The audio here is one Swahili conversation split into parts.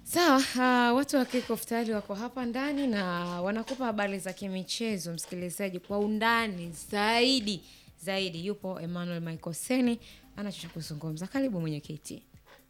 Sawa, uh, watu wa Kickoff tayari wako hapa ndani na wanakupa habari za kimichezo, msikilizaji, kwa undani zaidi zaidi. Yupo Emmanuel Michael Seni anacho cha kuzungumza. Karibu mwenyekiti.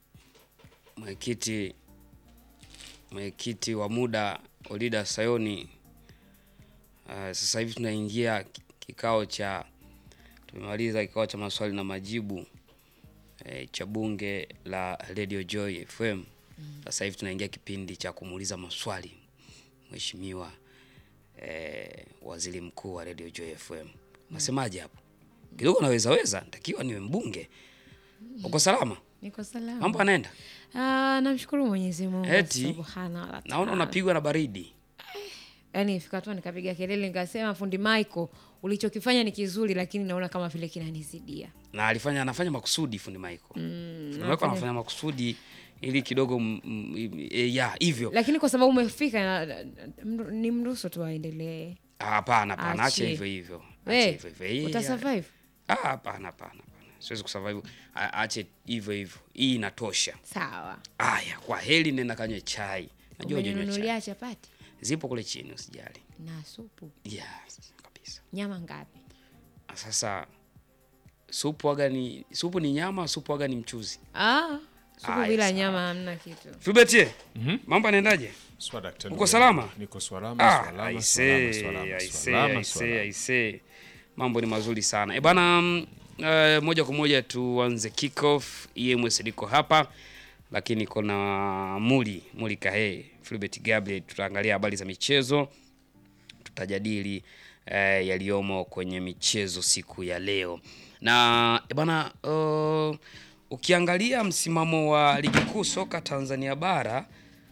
Mwenyekiti mwenyekiti wa muda Olida Sayoni. Uh, sasa hivi tunaingia ki- kikao cha tumemaliza kikao cha maswali na majibu eh, cha bunge la Radio Joy FM. Sasa hivi tunaingia kipindi cha kumuuliza maswali Mheshimiwa eh, Waziri Mkuu wa Radio Joy FM. Unasemaje hapo? Kidogo naweza weza, natakiwa niwe mbunge. Uko salama? Niko salama. Mambo anaenda? Ah, namshukuru Mwenyezi Mungu Eti, subhanahu wa ta'ala. Naona unapigwa na baridi. Yaani ifika tu nikapiga kelele nikasema, fundi Michael, ulichokifanya ni kizuri, lakini naona kama vile kinanizidia. na alifanya anafanya makusudi fundi Michael. Fundi Michael anafanya- anafanya makusudi ili kidogo m, m, e, ya hivyo. Lakini kwa sababu umefika na- na- mru- ni mruhusu tu aendelee. Ah, Hapana, hapana, acha Achie. hivyo hivyo. Acha We, hivyo hivyo. Hii, utasurvive? Ah, hapana, hapana, hapana. Siwezi kusurvive. A- Ache hivyo hivyo. Hii inatosha. Sawa. Aya, kwa heli nenda kanywe chai. Najua hujanywa chai. Umenunulia chapati Zipo kule chini usijali. na supu. Yes, kabisa. Nyama ngapi? Sasa supu waga ni supu ni nyama, supu waga ni mchuzi. Ah, supu Aya, bila sawa. nyama hamna kitu. Fibetie. Mambo yanaendaje? Swa daktari. Uko salama? Niko salama, Ah, salama, aisee, salama, salama, aisee, salama, aisee, salama. aisee. Mambo ni mazuri sana e bana. mm, eh, moja kwa moja tuanze kickoff. EMS liko hapa, lakini kuna Muli Muli Kahe Philbert Gabriel. Tutaangalia habari za michezo, tutajadili eh, yaliyomo kwenye michezo siku ya leo na e bana uh, ukiangalia msimamo wa ligi kuu soka Tanzania bara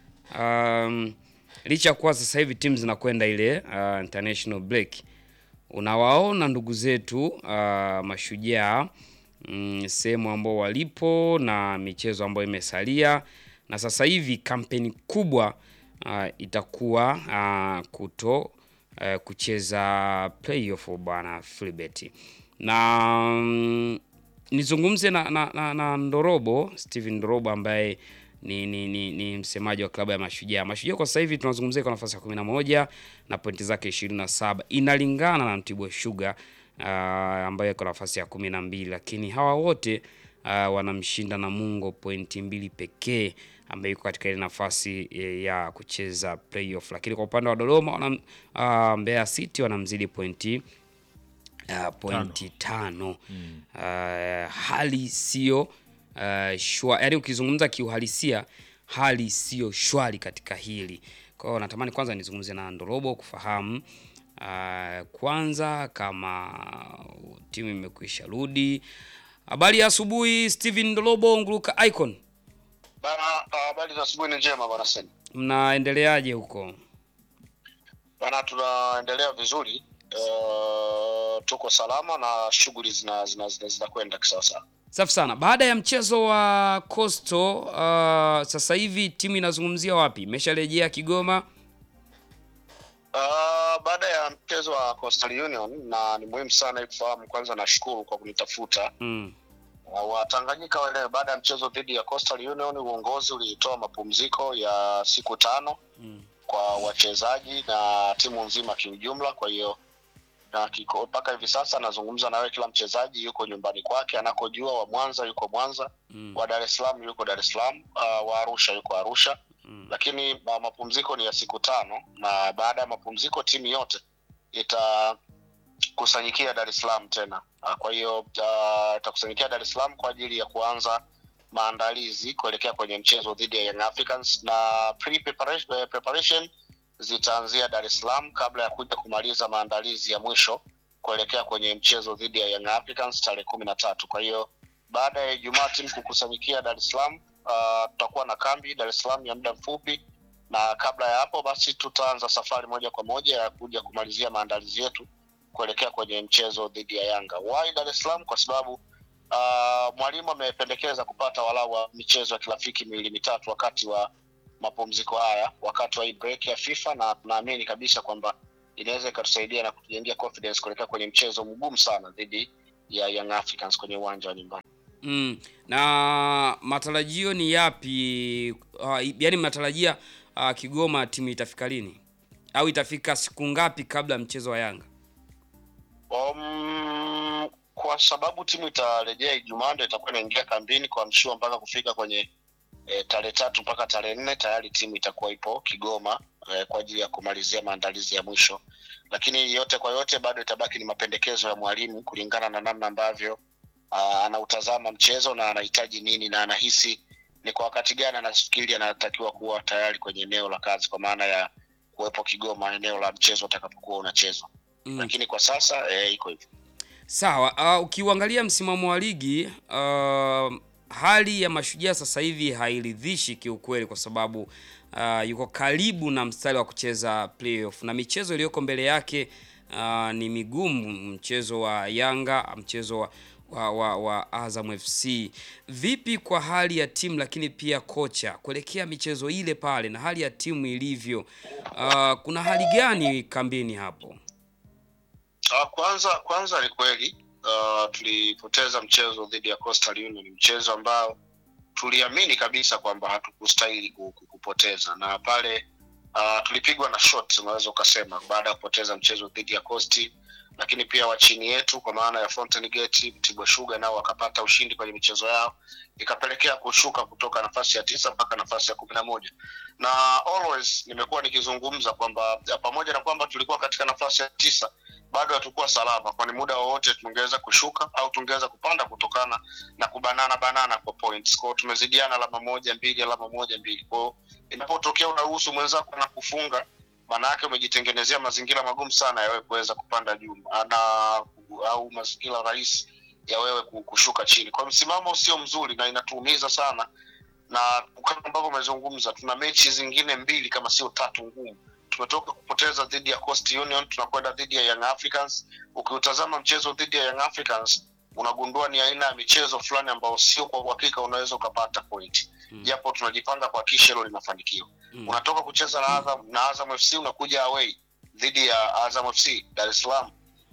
um, licha ya kuwa sasa hivi timu zinakwenda ile uh, international break, unawaona ndugu zetu uh, mashujaa mm, sehemu ambao walipo na michezo ambayo imesalia, na sasa hivi kampeni kubwa uh, itakuwa uh, kuto uh, kucheza playoff bwana Filibert na mm, nizungumze na, na, na, na Ndorobo Steven Ndorobo ambaye ni, ni, ni, ni msemaji wa klabu ya Mashujaa. Mashujaa kwa sasa hivi tunazungumzia kwa nafasi ya 11 na pointi zake 27, inalingana na Mtibwa Sugar uh, ambaye kwa nafasi ya 12, lakini hawa wote uh, wanamshinda Namungo pointi mbili pekee ambaye yuko katika ile nafasi eh, ya kucheza playoff, lakini kwa upande wa Dodoma wana, uh, Mbeya City wanamzidi pointi uh, pointi tano, Uh, hali sio uh, shwa, yaani ukizungumza kiuhalisia hali sio shwari katika hili. Kwa hiyo natamani kwanza nizungumze na Ndorobo kufahamu uh, kwanza kama timu imekwisha rudi. Habari ya asubuhi Steven Ndorobo Nguruka Icon, Bana, habari za asubuhi ni njema bwana Seni. mnaendeleaje huko? Bana, tunaendelea vizuri uh, tuko salama na shughuli zina zina zina zinakwenda kisawasawa. Safi sana. Baada ya mchezo wa Coastal uh, sasa hivi timu inazungumzia wapi? Imesharejea Kigoma? Uh, baada ya mchezo wa Coastal Union, na ni muhimu sana kufahamu kwanza, nashukuru kwa kunitafuta Mm. uh, Watanganyika wale. Baada ya mchezo dhidi ya Coastal Union, uongozi ulitoa mapumziko ya siku tano Mm. kwa wachezaji na timu nzima kiujumla. Kwa hiyo na kiko- mpaka hivi sasa nazungumza nawe, kila mchezaji yuko nyumbani kwake anakojua. Wa Mwanza yuko Mwanza, Mm. wa Dar es Salaam yuko Dar es Salaam, uh, wa Arusha yuko Arusha Mm. lakini uh, mapumziko ni ya siku tano, na baada ya mapumziko timu yote itakusanyikia Dar es Salaam tena. Uh, kwa hiyo uh, itakusanyikia Dar es Salaam kwa ajili ya kuanza maandalizi kuelekea kwenye mchezo dhidi ya Young Africans na pre-preparation eh, preparation zitaanzia Dar es Salaam kabla ya kuja kumaliza maandalizi ya mwisho kuelekea kwenye mchezo dhidi ya Young Africans tarehe kumi na tatu. Kwa hiyo baada ya Ijumaa timu kukusanyikia Dar es Salaam, uh, tutakuwa na kambi Dar es Salaam ya muda mfupi, na kabla ya hapo basi tutaanza safari moja kwa moja ya kuja kumalizia maandalizi yetu kuelekea kwenye mchezo dhidi ya Yanga. Why Dar es Salaam? Kwa sababu uh, mwalimu amependekeza kupata walau wa michezo ya kirafiki miwili mitatu wakati wa mapumziko haya, wakati wa hii break ya FIFA, na tunaamini kabisa kwamba inaweza ikatusaidia na kutujengea confidence kuelekea kwenye mchezo mgumu sana dhidi ya Young Africans kwenye uwanja wa nyumbani. Mm. Na matarajio ni yapi? Uh, yaani mnatarajia uh, Kigoma timu itafika lini au itafika siku ngapi kabla ya mchezo wa Yanga? Um, kwa sababu timu itarejea Ijumaa ndio itakuwa inaingia kambini kwa mshua mpaka kufika kwenye e, tarehe tatu mpaka tarehe nne tayari timu itakuwa ipo Kigoma e, kwa ajili ya kumalizia maandalizi ya mwisho, lakini yote kwa yote bado itabaki ni mapendekezo ya mwalimu kulingana na namna ambavyo aa, anautazama mchezo na anahitaji nini na anahisi ni kwa wakati gani anafikiri anatakiwa kuwa tayari kwenye eneo la kazi, kwa maana ya kuwepo Kigoma eneo la mchezo utakapokuwa unachezwa Mm. lakini kwa sasa eh, iko hivyo. Sawa. Uh, ukiuangalia msimamo wa ligi uh, hali ya Mashujaa sasa hivi hairidhishi kiukweli, kwa sababu uh, yuko karibu na mstari wa kucheza playoff na michezo iliyoko mbele yake uh, ni migumu, mchezo wa Yanga, mchezo wa wa, wa, wa Azam FC. Vipi kwa hali ya timu lakini pia kocha kuelekea michezo ile pale na hali ya timu ilivyo, uh, kuna hali gani kambini hapo? Uh, kwanza kwanza ni kweli uh, tulipoteza mchezo dhidi ya Coastal Union, mchezo ambao tuliamini kabisa kwamba hatukustahili ku- ku- kupoteza, na pale uh, tulipigwa na shot, unaweza ukasema, baada ya kupoteza mchezo dhidi ya Coast, lakini pia wa chini yetu kwa maana ya Fountain Gate, Mtibwa Sugar nao wakapata ushindi kwenye michezo yao, ikapelekea kushuka kutoka nafasi ya tisa mpaka nafasi ya kumi na moja na always nimekuwa nikizungumza kwamba ya, pamoja na kwamba tulikuwa katika nafasi ya tisa bado hatukuwa salama, kwani muda wowote tungeweza kushuka au tungeweza kupanda kutokana na kubanana banana kwa points. Kwao tumezidiana alama moja mbili, alama moja mbili. Kwao inapotokea unaruhusu mwenzako na kufunga, maana yake umejitengenezea mazingira magumu sana ya wewe kuweza kupanda juu na au mazingira rahisi ya wewe ku- kushuka chini. Kwa msimamo sio mzuri na inatuumiza sana, na kama ambavyo umezungumza, tuna mechi zingine mbili kama sio tatu ngumu tumetoka kupoteza dhidi ya Coast Union, tunakwenda dhidi ya Young Africans. Ukiutazama mchezo dhidi ya Young Africans unagundua ni aina ya michezo fulani ambayo sio kwa uhakika unaweza ukapata point Mm. japo tunajipanga kuhakikisha hilo linafanikiwa. Mm. Unatoka kucheza na Azam, na Azam FC unakuja away dhidi ya Azam FC Dar es Salaam,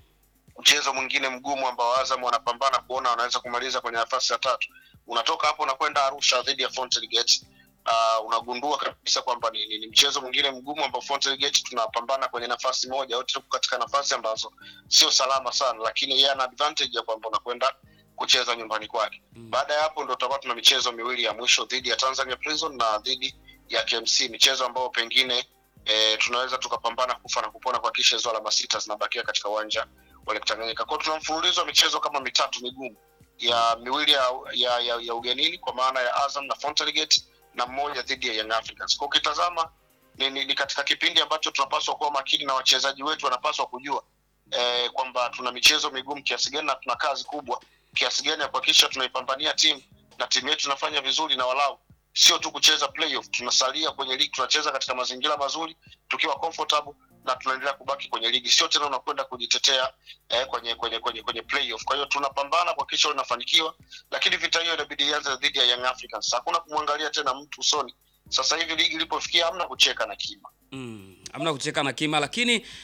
mchezo mwingine mgumu ambao Azam wanapambana kuona wanaweza kumaliza kwenye nafasi ya tatu. Unatoka hapo unakwenda Arusha dhidi ya Fountain Gate. Uh, unagundua kabisa kwamba ni, ni, ni mchezo mwingine mgumu ambao Fountain Gate tunapambana kwenye nafasi moja, wote tuko katika nafasi ambazo sio salama sana, lakini yeye ana advantage ya kwamba unakwenda kucheza nyumbani kwake. Mm. Baada ya hapo ndo tutakuwa tuna michezo miwili ya mwisho dhidi ya Tanzania Prison na dhidi ya KMC, michezo ambayo pengine e, tunaweza tukapambana kufa na kupona kuhakikisha hizo alama sita zinabakia katika uwanja wa Lake Tanganyika. Kwa hiyo tuna mfululizo wa michezo kama mitatu migumu ya miwili ya, ya, ya, ya ugenini kwa maana ya Azam na Fountain Gate na mmoja dhidi ya Young Africans. Kwa ukitazama ni, ni, ni katika kipindi ambacho tunapaswa kuwa makini na wachezaji wetu wanapaswa kujua eh, kwamba tuna michezo migumu kiasi gani na tuna kazi kubwa kiasi gani ya kuhakikisha tunaipambania timu na timu yetu inafanya vizuri na walau sio tu kucheza playoff, tunasalia kwenye ligi, tunacheza katika mazingira mazuri tukiwa comfortable na tunaendelea kubaki kwenye ligi, sio tena unakwenda kujitetea eh, kwenye kwenye kwenye kwenye playoff. Kwa hiyo tunapambana kuhakikisha linafanikiwa, lakini vita hiyo inabidi ianze dhidi ya Young Africans. Hakuna kumwangalia tena mtu usoni. Sasa hivi ligi ilipofikia, hamna kucheka na kima. Mm, hamna kucheka na kima, lakini uh,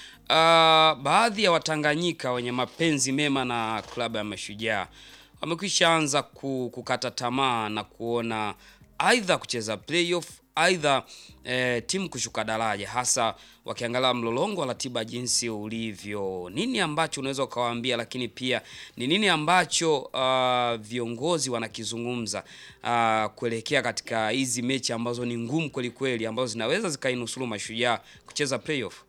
baadhi ya Watanganyika wenye mapenzi mema na klabu ya Mashujaa wamekwisha anza ku, kukata tamaa na kuona aidha kucheza playoff aidha eh, timu kushuka daraja, hasa wakiangalia mlolongo wa ratiba jinsi ulivyo. Nini ambacho unaweza ukawaambia, lakini pia ni nini ambacho uh, viongozi wanakizungumza uh, kuelekea katika hizi mechi ambazo ni ngumu kweli kweli, ambazo zinaweza zikainusuru Mashujaa kucheza playoff?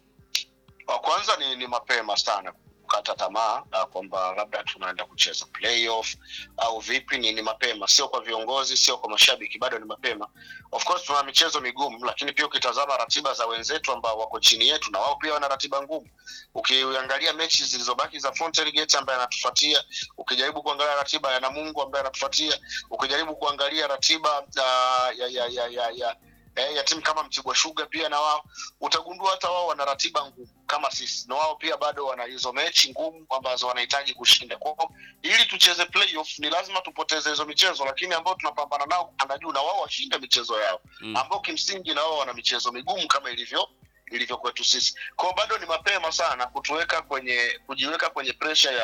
Wa kwanza ni, ni mapema sana kukata tamaa na kwamba labda tunaenda kucheza playoff au vipi. Ni, ni mapema, sio kwa viongozi, sio kwa mashabiki, bado ni mapema. Of course tuna michezo migumu, lakini pia ukitazama ratiba za wenzetu ambao wako chini yetu, na wao pia wana ratiba ngumu. Ukiangalia mechi zilizobaki za Fountain Gate ambaye anatufuatia, ukijaribu kuangalia ratiba ya Namungo ambaye anatufuatia, ukijaribu kuangalia ratiba uh, ya, ya, ya, ya, ya eh, ya timu kama Mtibwa Sugar pia na wao utagundua hata wao wana ratiba ngumu kama sisi, na wao pia bado wana hizo mechi ngumu ambazo wanahitaji kushinda. Kwa hiyo ili tucheze playoff ni lazima tupoteze hizo michezo, lakini ambao tunapambana nao kupanda juu na wao washinde michezo yao Mm. ambao kimsingi na wao wana michezo migumu kama ilivyo ilivyo kwetu sisi. Kwa hiyo bado ni mapema sana kutuweka kwenye kujiweka kwenye presha ya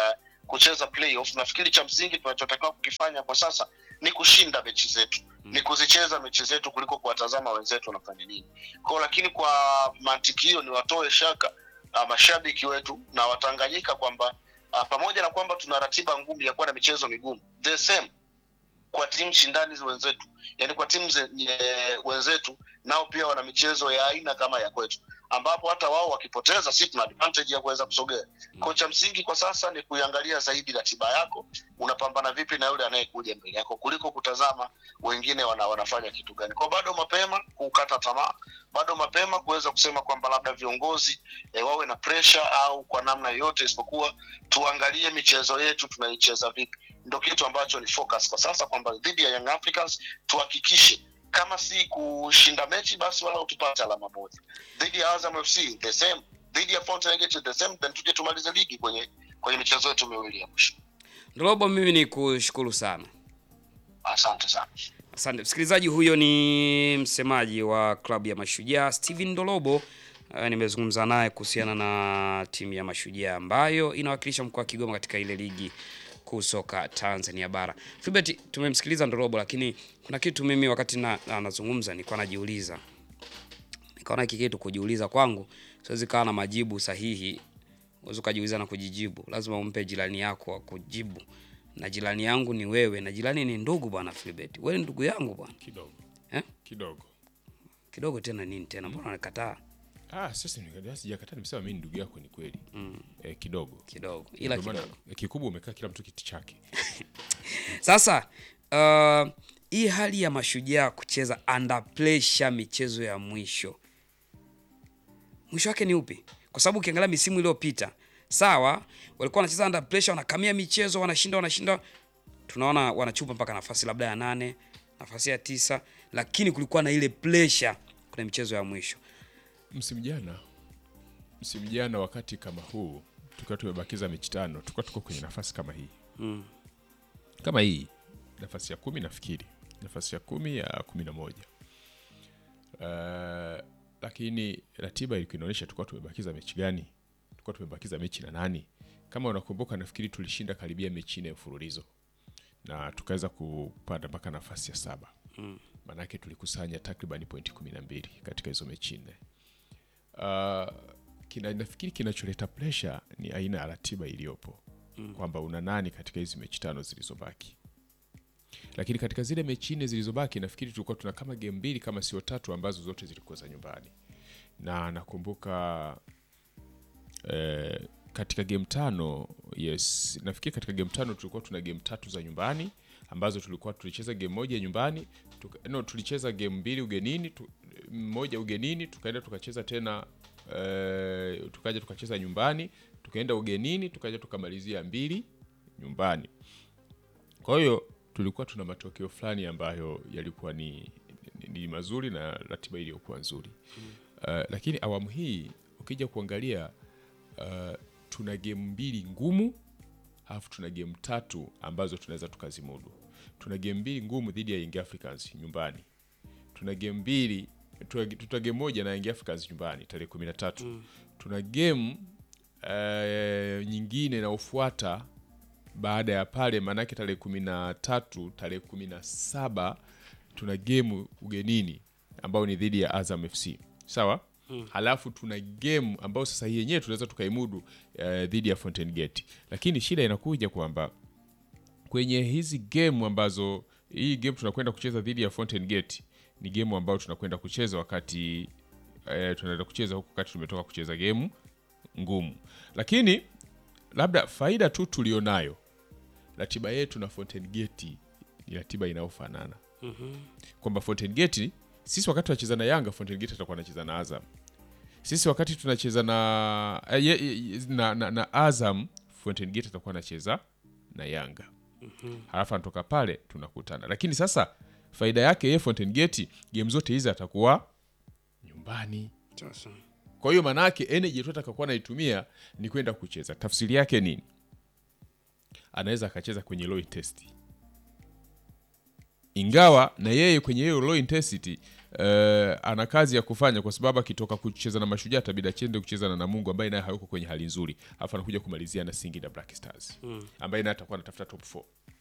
kucheza playoff nafikiri cha msingi tunachotakiwa kukifanya kwa sasa ni kushinda mechi zetu Mm. ni kuzicheza mechi zetu kuliko kuwatazama wenzetu wanafanya nini kwao lakini kwa mantiki hiyo ni watoe shaka uh, mashabiki wetu na watanganyika kwamba uh, pamoja na kwamba tuna ratiba ngumu ya kuwa na michezo migumu the same kwa timu shindani wenzetu yani kwa timu zenye wenzetu nao pia wana michezo ya aina kama ya kwetu ambapo hata wao wakipoteza si tuna advantage ya kuweza kusogea ko cha msingi kwa sasa ni kuiangalia zaidi ratiba yako unapambana vipi na yule anayekuja mbele yako kuliko kutazama wengine wana, wanafanya kitu gani kwa bado mapema kukata tamaa bado mapema kuweza kusema kwamba labda viongozi e, wawe na pressure au kwa namna yoyote isipokuwa tuangalie michezo yetu tunaicheza vipi ndo kitu ambacho ni focus kwa sasa kwamba dhidi ya young africans tuhakikishe kama si kushinda mechi basi wala tupate alama moja dhidi ya azam fc the same dhidi ya Fountain Gate the same then tuje tumalize ligi kwenye kwenye michezo yetu miwili ya mwisho Ndolobo, mimi ni kushukuru sana. asante sana Asante msikilizaji, huyo ni msemaji wa klabu ya Mashujaa Steven Ndolobo. Uh, nimezungumza naye kuhusiana na timu ya Mashujaa ambayo inawakilisha mkoa wa Kigoma katika ile ligi kuu soka Tanzania bara. Philbert, tumemsikiliza Ndolobo, lakini kuna kitu mimi wakati na anazungumza nilikuwa najiuliza, nikaona hiki kitu kujiuliza kwangu siwezi kawa na majibu sahihi. Uwezi ukajiuliza na kujijibu, lazima umpe jirani yako wa kujibu, na jirani yangu ni wewe, na jirani ni ndugu bwana Philbert. Wewe ni ndugu yangu bwana kidogo eh? kidogo kidogo tena nini tena, mbona unakataa ah, sasa ni- sijakataa nimesema mimi ni ndugu yako ni kweli mm, eh, kidogo kidogo ila Ndio maana, kidogo. eh, kikubwa umekaa kila mtu kiti chake Sasa uh, hii hali ya mashujaa kucheza under pressure michezo ya mwisho, mwisho wake ni upi? Kwa sababu ukiangalia misimu iliyopita, sawa, walikuwa wanacheza under pressure, wanakamia michezo, wanashinda, wanashinda, tunaona wanachupa mpaka nafasi labda ya nane, nafasi ya tisa, lakini kulikuwa na ile pressure kwenye michezo ya mwisho. msimu jana msimu jana wakati kama huu tukiwa tumebakiza mechi tano tukiwa tuko kwenye nafasi kama hii Mm. kama hii nafasi ya kumi nafikiri nafasi ya kumi ya kumi na moja uh, lakini ratiba ilikuwa inaonyesha tulikuwa tumebakiza mechi gani tulikuwa tumebakiza mechi na nani kama unakumbuka nafikiri tulishinda karibia mechi nne mfululizo na tukaweza kupanda mpaka nafasi ya saba Mm. maanake tulikusanya takriban pointi kumi na mbili katika hizo mechi nne uh, kina, nafikiri kinacholeta presha ni aina ya ratiba iliyopo mm. kwamba una nani katika hizi mechi tano zilizobaki lakini katika zile mechi nne zilizobaki nafikiri tulikuwa tuna kama game mbili kama sio tatu ambazo zote zilikuwa za nyumbani na nakumbuka eh, katika game tano yes nafikiri katika game tano tulikuwa tuna game tatu za nyumbani ambazo tulikuwa tulicheza game moja nyumbani tuka, no, tulicheza game mbili ugenini tu, moja ugenini tukaenda tukacheza tena eh, tukaja tukacheza nyumbani tukaenda ugenini tukaja tukamalizia mbili nyumbani kwa hiyo tulikuwa tuna matokeo fulani ambayo yalikuwa ni, ni, ni mazuri na ratiba iliyokuwa nzuri uh, lakini awamu hii ukija kuangalia uh, tuna gemu mbili ngumu alafu tuna gemu tatu ambazo tunaweza tukazimudu tuna gemu mbili ngumu dhidi ya Young Africans nyumbani tuna gemu mbili tuna, tuna gemu moja na Young Africans nyumbani tarehe kumi na tatu mm. tuna gemu uh, nyingine inayofuata baada ya pale maanake tarehe kumi na tatu tarehe kumi na saba tuna gemu ugenini ambayo ni dhidi ya Azam FC sawa hmm. halafu tuna gemu ambayo sasa hii yenyewe tunaweza tukaimudu uh, dhidi ya Fountain Gate lakini shida inakuja kwamba kwenye hizi gemu ambazo hii game tunakwenda kucheza dhidi ya Fountain Gate ni gemu ambayo tunakwenda kucheza wakati eh, tunaenda kucheza huku wakati tumetoka kucheza gemu ngumu lakini labda faida tu tulionayo ratiba yetu na Fountain Gate ni ratiba inayofanana kwamba Fountain Gate sisi wakati tunacheza na Yanga Fountain Gate atakuwa anacheza na Azam sisi wakati tunacheza na, eh, ye- ye- na, na, na Azam Fountain Gate atakuwa anacheza na Yanga halafu anatoka pale tunakutana lakini sasa faida yake yeye Fountain Gate game zote hizi atakuwa nyumbani Sasa. kwa hiyo maanaake energy tu atakakuwa anaitumia ni kwenda kucheza tafsiri yake nini anaweza akacheza kwenye low intensity ingawa na yeye kwenye hiyo low intensity eh, ana kazi ya kufanya kwa sababu akitoka kucheza na Mashujaa itabidi achende kucheza na Namungo ambaye naye hayuko kwenye hali nzuri, alafu anakuja kumalizia na Singida Black Stars ambaye naye atakuwa anatafuta top 4